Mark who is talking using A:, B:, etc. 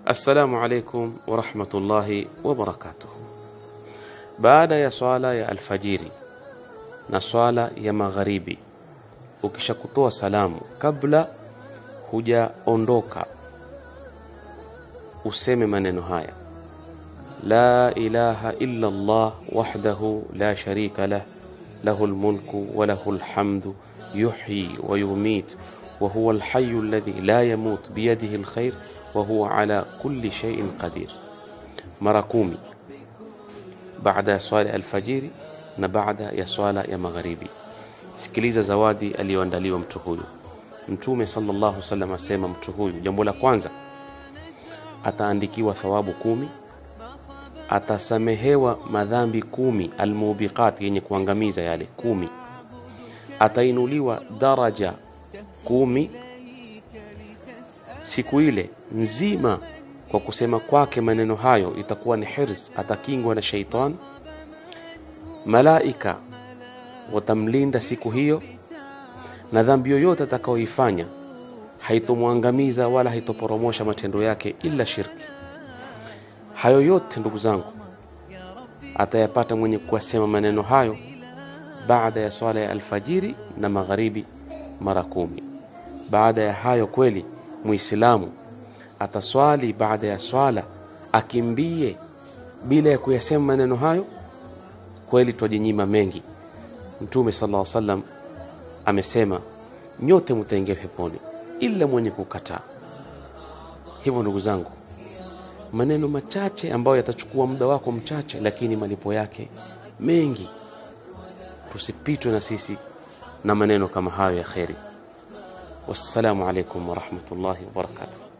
A: assalamu alaikum warahmatullahi wabarakatuh baada ya swala ya alfajiri na swala ya magharibi ukisha kutoa salamu kabla hujaondoka useme maneno haya la ilaha illa Allah wahdahu la sharika lah lahu lmulku wa lahu lhamdu yuhyi wa yumit wa huwa alhayyu alladhi la yamut biyadihi alkhair wa huwa ala kulli shay'in qadir mara kumi baada ya swala ya alfajiri na baada ya swala ya magharibi sikiliza zawadi aliyoandaliwa mtu huyu mtume sallallahu alaihi wasallam asema mtu huyu jambo la kwanza ataandikiwa thawabu kumi atasamehewa madhambi kumi almubiqat yenye kuangamiza yale kumi atainuliwa daraja kumi siku ile nzima kwa kusema kwake maneno hayo itakuwa ni hirs atakingwa na sheitan malaika watamlinda siku hiyo na dhambi yoyote atakayoifanya haitomwangamiza wala haitoporomosha matendo yake ila shirki hayo yote ndugu zangu atayapata mwenye kuwasema maneno hayo baada ya swala ya alfajiri na magharibi mara kumi baada ya hayo kweli muislamu ataswali baada ya swala akimbie bila ya kuyasema maneno hayo kweli twajinyima mengi mtume sallallahu alaihi wasallam amesema nyote mtaingia peponi ila mwenye kukataa hivyo ndugu zangu maneno machache ambayo yatachukua muda wako mchache lakini malipo yake mengi tusipitwe na sisi na maneno kama hayo ya kheri wassalamu alaikum warahmatullahi wabarakatuh